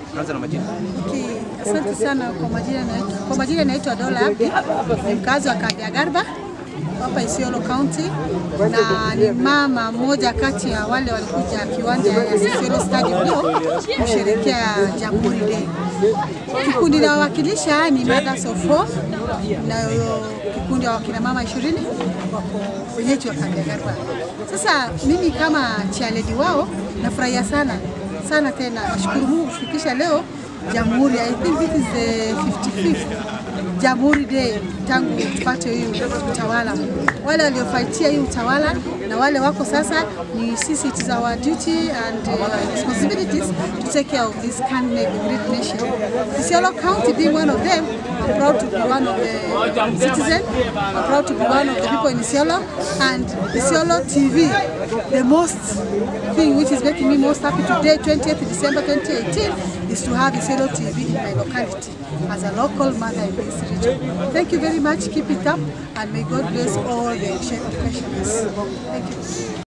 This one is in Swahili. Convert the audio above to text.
Anza na majina. Okay, asante sana kwa majina naitwa kwa majina naitwa Dola Abdi, ni mkazi wa Kabya Garba hapa Isiolo County, na ni mama mmoja kati ya wale walikuja kiwanja ya Isiolo Stadium leo kusherehekea Jamhuri Day. Kikundi nawakilisha ni Mothers of Four na kikundi ya wakina mama ishirini wako wenyeji wa Kabya Garba. Sasa mimi kama chairlady wao nafurahia sana sana tena, nashukuru Mungu kufikisha leo Jamhuri. I think this is the 55th Jamhuri Day tangu tupate hii utawala. Wale waliofaitia hii utawala na wale wako sasa, ni sisi, it is our duty and uh, responsibilities to take care of this country, great nation. Isiolo County being one of them, I'm proud to be one of the citizens. I'm proud to be one of the people in Isiolo and Isiolo TV, the most thing which is making me most happy today, 20th December 2018, is to have Isiolo TV in my locality as a local mother in this region. Thank you very much. Keep it up, and may God bless all the pensioners. Thank you.